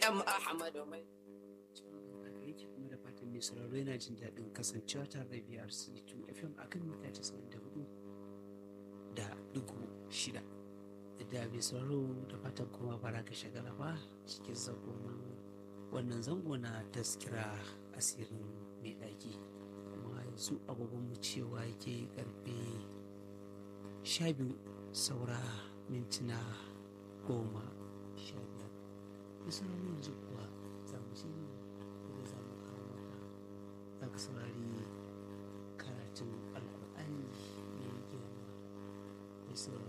malam ahmadu mai haka yake kuma da fatan mai sauraro yana jin daɗin kasancewa tare da biyar c2 fm akan mita casa'in da hudu da dugu shida da mai sauraro da fatan kuma bara ka shagala ba cikin zagoman wannan zango na taskira asirin mai ɗaki kuma yanzu agogon mu cewa yake karfe sha biyu saura mintuna goma sha biyar da sauran yanzu kuwa za mu shi ne da za mu kawo maka za ka saurari karatun alkur'ani mai girma mai sauraro